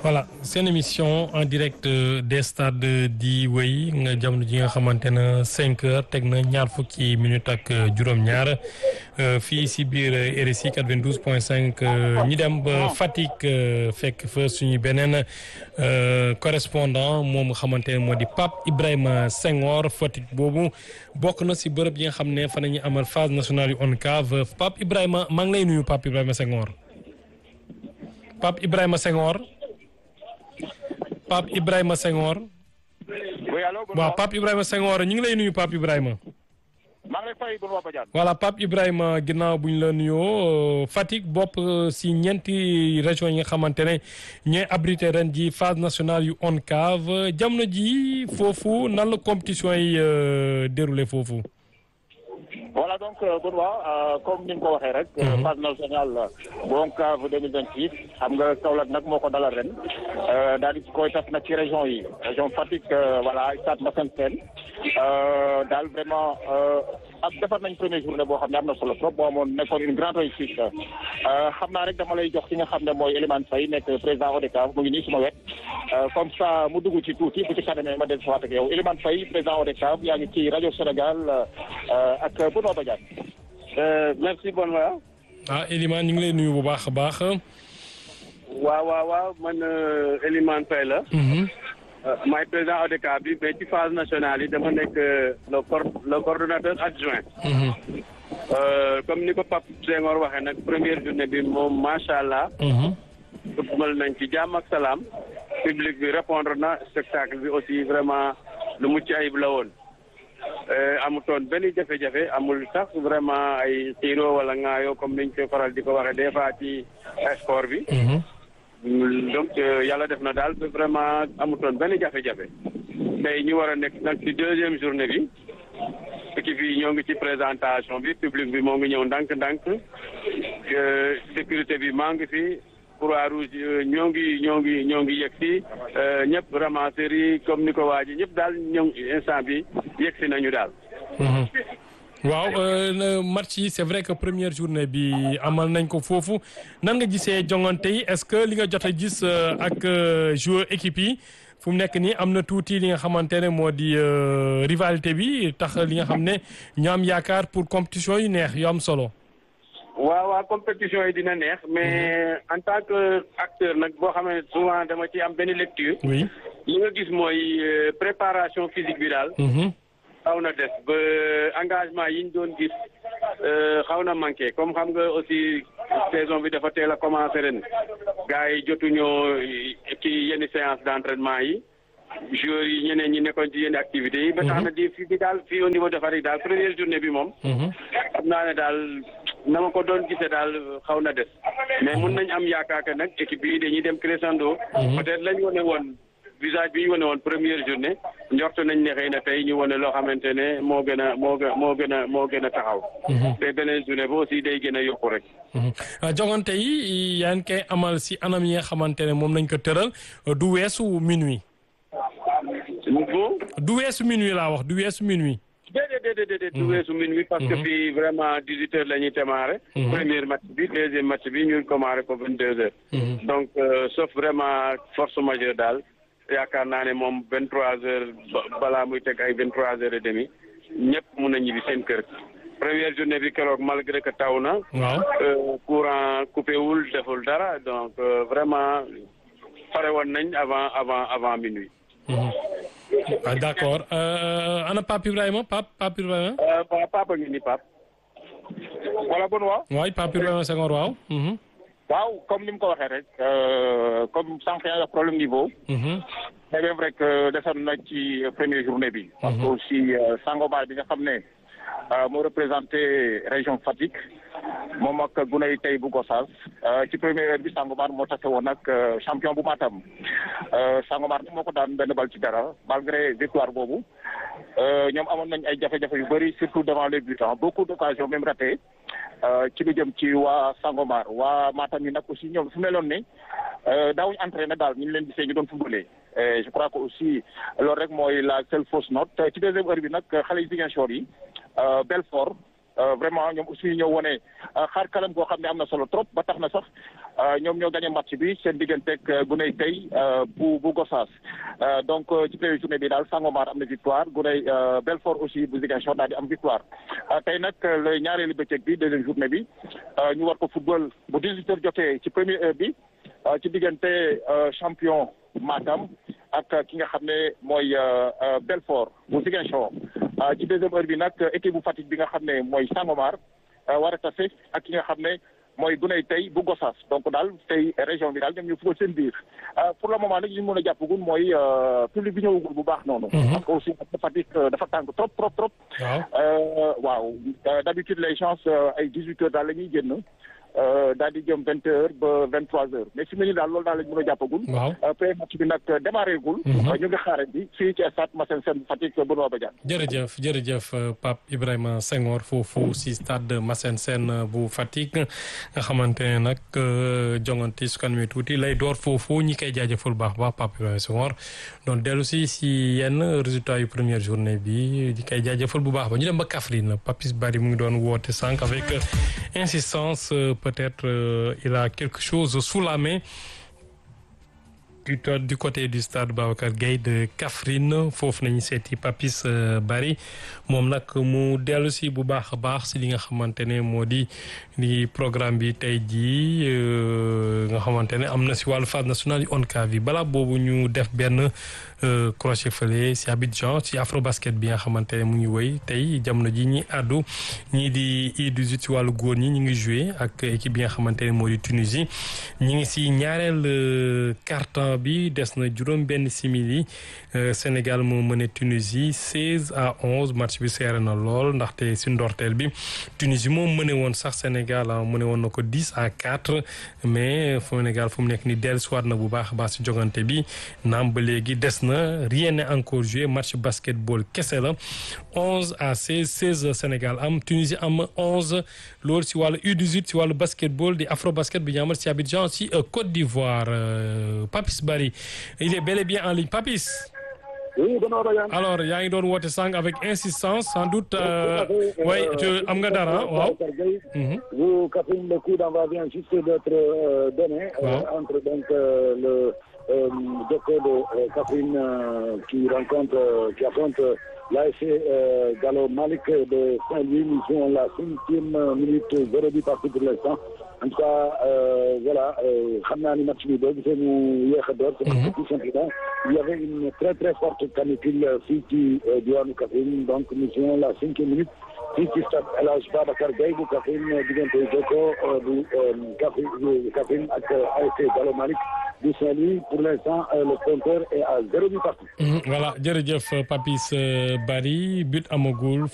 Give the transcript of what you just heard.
voilà seen émission en direct des stades di wéy nga jamono ji nga xamante ne cinq heures teg na ñaar fukki minutes ak juróom-ñaar fii si biir RSI 92 point 5 ñi dem ba Fatick fekk fa suñu beneen correspondant moom nga xamante ne moo di Pape Ibrahima Senghor Fatick boobu bokk na si bërëb yi nga xam ne fa nañu amal phase nationale yu ONCAV Pape Ibrahima maa ngi lay nuyu Pape Ibrahima Senghor Pape Ibrahima Senghor Pape Ibrahima Senghor. waaw Pape Ibrahima Senghor ñu ngi lay nuyu Pape Ibrahima. maa ngi lay fay Benoît Badiane. voilà Pape Ibrahima ginnaaw bu ñu la nuyoo Fatick bopp si ñeenti régions yi nga xamante ne ñooy abrité ren ji phase nationale yu ONCAV jamono ji foofu nan la compétition yi déroulé foofu. voilà donc Benoît comme ni nga ko waxee rek. phase nationale bu ONCAV 2026 xam nga Kaolack nag moo ko dalal ren daal di koy tas nag ci région yi région Fatick voilà stade Massène Sène daal vraiment ak defar nañ première journée boo xam ne am na solo trop boo amoon nekkoon une grande réussite xam naa rek dama lay jox ki nga xam ne mooy Elimane Faye nekk président ODCAV mu ngi nii suma wet comme ça mu dugg ci tuuti bu ci kanamee ma del si waat ak yow Elimane Faye président ODCAV yaa ngi ci rajo Sénégal ak Benoît Badiane. merci Benoît. ah Elimane ñu ngi lay nuyu bu baax a baax. waaw waaw waaw man Elimane Faye la. maay président ODCAV bi mais ci phase nationale yi dama nekk le cor le coordonnateur adjoint. comme ni ko Pape Senghor waxee nag première journée bi moom macha allah. football nañ ci jàmm ak salaam. public bi répondre na spectacle bi aussi vraiment lu mucc ayib la woon. amutoon benn jafe-jafe amul sax vraiment ay xiiro wala ŋaayoo comme niñ koy faral di ko waxee des fois ci sport bi. donc yàlla def na daal vraiment amutoon benn jafe-jafe. tey ñu war a nekk nag ci deuxième journée bi. équipe yi ñoo ngi ci présentation bi public bi moo ngi ñëw ndànk-ndànk. sécurité bi maa ngi fi. croix rouge ñoo ngi ñoo ngi ñoo ngi yegg si ñëpp ramasseurs yi comme ni ko waa ji ñëpp daal ñoo instant bi yegg si nañu daal. waaw match yi c'est vrai que première journée bi amal nañ ko foofu nan nga gisee jongante yi est-ce que li nga jot a gis ak joueur équipe yi fu mu nekk nii am na tuuti li nga xamante ne moo di rivalité bi tax li nga xam ne ñu am yaakaar pour compétition yu neex yu am solo. waaw waaw compétition yi dina neex mais en tant que acteur nag boo xam ne souvent dama ci am benn lecture. oui li nga gis mooy préparation physique bi daal. xaw na des ba engagement yi ñu doon gis xaw na manqué comme xam nga aussi saison bi dafa teel a commencé ren gars yi jotuñoo ci yenn séance d'entraînement yi. joueurs yi ñeneen ñi nekkoon ci yenn activités yi. ba tax na di fi bi daal fii au niveau de Fatick daal première journée bi moom. xam naa ne daal na ma ko doon gisee daal xaw na des. mais mun nañ am yaakaar que nag équipe yi dañuy dem crescendo. peut-être lañ wane woon visage bi ñu wane woon première journée njort nañ ne xëy na tey ñu wane loo xamante ne moo gën a moo gën moo gën a moo gën a taxaw. te beneen journée ba aussi day gën a yokku rek. jongante yi yaa ngi koy amal si anam yi nga xamante ne moom lañ ko tëral du weesu minuit. du weesu minuit laa wax du weesu minuit. déedéet déedéet déedéet du weesu minuit parce que fii vraiment dix huit heures la ñuy démarrer. premier match bi deuxième match bi ñu démarrer ko vingt deux heures. donc sauf vraiment force majeure daal yaakaar naa ne moom vingt trois heures balaa muy teg ay vingt trois heures et demi ñëpp mun a ñibbi seen kër. première journée bi keroog malgré que taw na. waaw courant coupé wul deful dara donc vraiment pare woon nañ avant avant avant minuit. ah d'accord ana Pape Ibrahima Pape Pape Ibrahima. waaw Papa ngi ni Pape. voilà Benoît. waay Pape Ibrahima Senghor waaw. waaw comme ni mu ko waxee rek comme sànq yaa problème niveau. c'est bien vrai que desoon na ci première journée bi. parce que aussi Sangomar bi nga xam ne moo représenté région Fatick moom ak gunóor tey bu Gossas ci première heure bi Sangomar moo tase woon ak champion bu Matam Sangomar moo ko daan benn bal ci dara malgré victoire boobu ñoom amoon nañ ay jafe-jafe yu bëri surtout devant les butants beaucoup d'occasions même ratées ci lu jëm ci waa Sangomar waa Matam yi nag aussi ñoom fu meloon ne daawuñu entraîné daal ñu leen gisee ñu doon footballé je crois que aussi loolu rek mooy la seule fausse note ci deuxième heure bi nag xale yi Ziguinchor yi Belfort vraiment ñoom aussi ñoo wone xaar kalam goo xam ne am na solo trop ba tax na sax ñoom ñoo gagné match bi seen digganteeg Guney tey bu bu Gossas donc ci première journée bi daal Sangomar am na victoire Guney Belfort aussi bu Ziguinchor daal di am victoire tey nag le ñaareelu bëccëg bi deuxième journée bi ñu war ko football bu 18 heures jotee ci première heure bi ci diggante champion Matam ak ki nga xam ne mooy Belfort bu Ziguinchor ci deuxième heure bi nag équipe bu Fatick bi nga xam ne mooy Sangomar war a tase ak ki nga xam ne mooy Guney tey bu Gossas donc daal tey région bi daal ñoom ñu football seen biir pour le moment nag li ñu mën a jàppagul mooy public bi ñëwagul bu baax noonu. parce que aussi Fatick dafa tàng trop trop trop. waaw waaw d'habitude les gens ay dix huit heures daal la ñuy génn. daal di jëm vingt heures ba vingt trois heures mais fi mu ne nii daal loolu daal lañ mën a jàppagul. waaw premier match bi nag démarré gul. ñu ngi xaarandi bi fii ci stade Massène Sène Fatick Benoît Badiane. jërëjëf jërëjëf Pape Ibrahima Senghor foofu si stade Massène Sène bu Fatick nga xamante ne nag jongante su kanamee tuuti lay door foofu ñi koy jaajëfal baax baax Pape Ibrahima Senghor donc dellu si si yenn résultats yu première journée bi di koy jaajëfal bu baax ba ñu dem ba Kaffrine Papis Bari mu ngi doon woote sànq avec insistance. peut-être euh, il a quelque chose sous la main du, du côté du stade Babacar Gueye de Kaffrine foofu nañu seeti Papis Bari moom nag mu dellu si bu baax a baax si li nga xamante ne moo di li programme bi tey jii nga xamante ne am na si wàllu phase nationale yi ONCAV yi balaa boobu ñu def benn crochet fële si Abidjan si Afrobasket bi nga xamante ne mu ngi wëy tey jamono ji ñi àddu ñii di U18 si wàllu góor ñi ñu ngi joué ak équipe bi nga xamante ne moo di Tunisie ñi ngi si ñaareel carton bi des na juróom benn simili Sénégal moo mëne Tunisie 16 à 11 match bi seere na lool ndaxte si ndorteel bi Tunisie moom mëne woon sax Sénégal mëne woon na ko 10 à 4 mais Sénégal fu mu nekk ni dellusiwaat na bu baax a baax si jogante bi naam ba léegi des na rien n'est encore joué match basketball kese la 11 à 16 16 Sénégal am Tunisie am 11 loolu si wàllu U18 si wàllu basketball di afro basket bi ñu amal si Abidjan si Côte d'Ivoire Papis Bari il est bel et bien en ligne Papis. oui alors yaa ngi doon woote sànq avec insistance sans doute. oui am nga dara waaw. vous Kaffrine le coup d'envoi vient juste d'être donné. entre donc le Joko de Kaffrine qui rencontre qui affronte l'ASC Gallo Malick de Saint-Louis nous jouons la cinquième minute zéro but partout pour l'instant en tout cas voilà xam naa ni match bi boo gisee mu yéex a door c'est tout simplement il y avait une très très forte canicule fii ci diwaanu Kaffrine donc nous jouons la cinquième minute fii ci stade El Hadj Babacar Gueye bu Kaffrine diggante Joko bu Kaffrine Kaffrine ak ASC Gallo Malick du Saint-Louis pour l'instant le compteur est à zéro but partout voilà jërëjëf Papis Bari but amagul